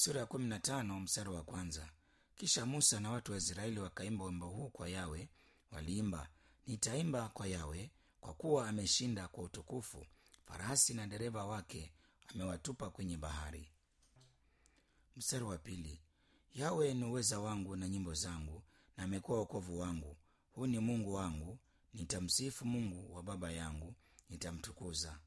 sura ya kumi na tano mstari wa kwanza kisha musa na watu wa israeli wakaimba wimbo huu kwa yawe waliimba nitaimba kwa yawe kwa kuwa ameshinda kwa utukufu farasi na dereva wake amewatupa kwenye bahari mstari wa pili yawe ni uweza wangu na nyimbo zangu na amekuwa wokovu wangu huu ni mungu wangu nitamsifu mungu wa baba yangu nitamtukuza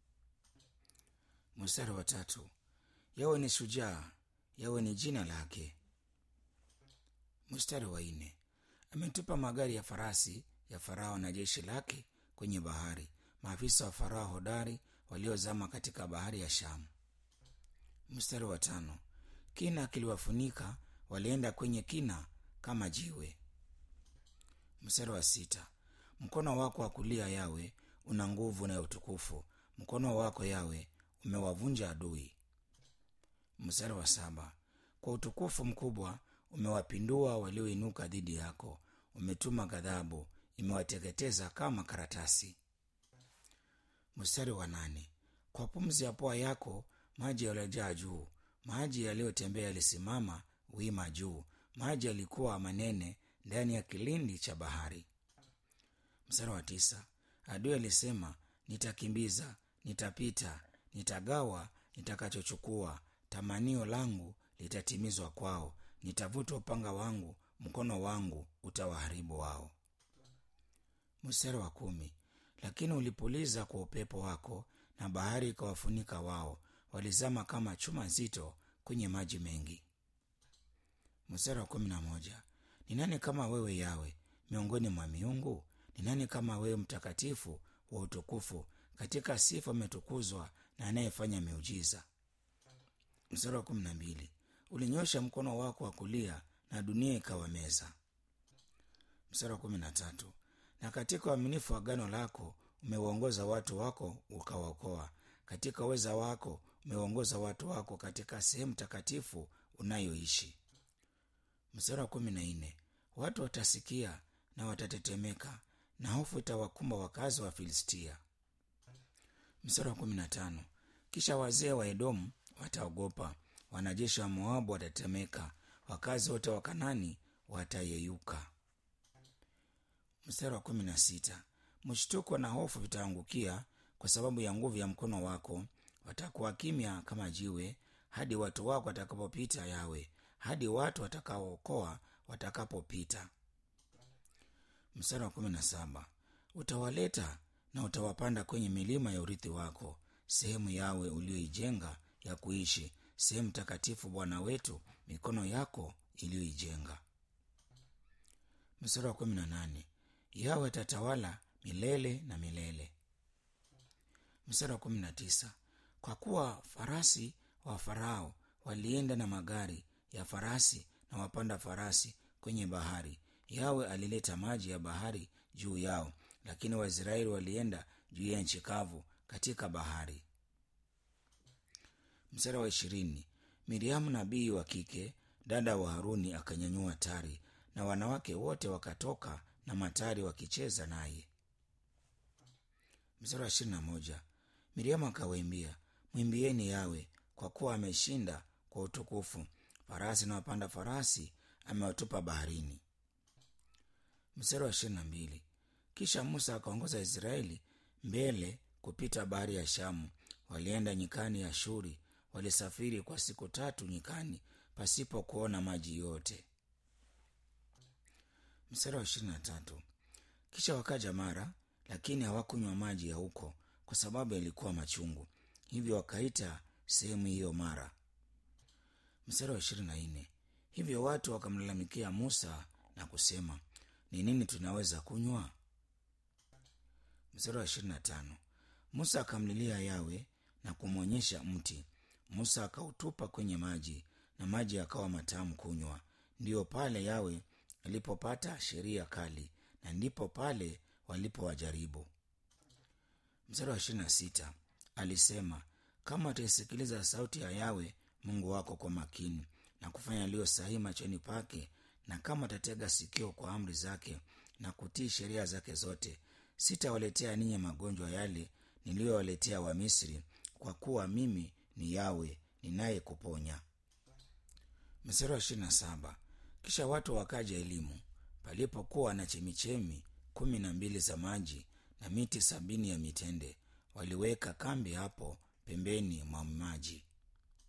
mstari wa tatu yawe ni shujaa yawe ni jina lake mstari wa nne ametupa magari ya farasi ya farao na jeshi lake kwenye bahari maafisa wa farao hodari waliozama katika bahari ya shamu mstari wa tano kina kiliwafunika walienda kwenye kina kama jiwe mstari wa sita mkono wako wa kulia yawe una nguvu na utukufu mkono wako yawe umewavunja adui mstari wa saba kwa utukufu mkubwa umewapindua walioinuka dhidi yako umetuma ghadhabu imewateketeza kama karatasi mstari wa nane kwa pumzi ya pua yako maji yaliyojaa juu maji yaliyotembea yalisimama wima juu maji yalikuwa manene ndani ya kilindi cha bahari mstari wa tisa adui alisema nitakimbiza nitapita nitagawa nitakachochukua tamanio langu litatimizwa kwao nitavuta upanga wangu mkono wangu utawaharibu wao mstari wa kumi lakini ulipuliza kwa upepo wako na bahari ikawafunika wao walizama kama chuma nzito kwenye maji mengi mstari wa kumi na moja ni nani kama wewe yawe miongoni mwa miungu ni nani kama wewe mtakatifu wa utukufu katika sifa ametukuzwa na anayefanya miujiza mstari wa kumi na mbili ulinyosha mkono wako wa kulia na dunia ikawameza mstari wa kumi na tatu na katika uaminifu wa gano lako umeuongoza watu wako ukawaokoa katika uweza wako umeuongoza watu wako katika sehemu takatifu unayoishi mstari wa kumi na nne watu watasikia na watatetemeka na hofu itawakumba wakazi wa filistia mstari wa kumi na tano kisha wazee wa edomu wataogopa wanajeshi wa moabu watatetemeka wakazi wote wa kanani watayeyuka mstari wa kumi na sita mshtuko na hofu vitaangukia kwa sababu ya nguvu ya mkono wako watakuwa kimya kama jiwe hadi watu wako watakapopita yawe hadi watu watakaookoa watakapopita mstari wa kumi na saba utawaleta na utawapanda kwenye milima ya urithi wako sehemu yawe ulioijenga ya kuishi sehemu takatifu bwana wetu mikono yako iliyoijenga mstari wa kumi na nane yawe atatawala milele na milele mstari wa kumi na tisa kwa kuwa farasi wa farao walienda na magari ya farasi na wapanda farasi kwenye bahari yawe alileta maji ya bahari juu yao lakini waisraeli walienda juu ya nchi kavu katika bahari mstari wa ishirini miriamu nabii wa kike dada wa haruni akanyanyua tari na wanawake wote wakatoka na matari wakicheza naye mstari wa ishirini na moja miriamu akawaimbia mwimbieni yawe kwa kuwa ameshinda kwa utukufu farasi na wapanda farasi amewatupa baharini mstari wa ishirini na mbili kisha musa akaongoza israeli mbele kupita bahari ya shamu walienda nyikani ya shuri walisafiri kwa siku tatu nyikani pasipo kuona maji yote mstari wa ishirini na tatu kisha wakaja mara lakini hawakunywa maji ya huko kwa sababu yalikuwa machungu hivyo wakaita sehemu hiyo mara mstari wa ishirini na nne hivyo watu wakamlalamikia musa na kusema ni nini tunaweza kunywa mstari wa ishirini na tano musa akamlilia yawe na kumwonyesha mti musa akautupa kwenye maji na maji yakawa matamu kunywa ndiyo pale yawe alipopata sheria kali na ndipo pale walipowajaribu mstari wa ishirini na sita alisema kama utaisikiliza sauti ya yawe mungu wako kwa makini na kufanya yaliyo sahihi machoni pake na kama utatega sikio kwa amri zake na kutii sheria zake zote sitawaletea ninyi magonjwa yale niliyowaletea wamisri kwa kuwa mimi ni yawe ninayekuponya mstari wa ishirini na saba kisha watu wakaja elimu palipokuwa na chemichemi kumi na mbili za maji na miti sabini ya mitende waliweka kambi hapo pembeni mwa maji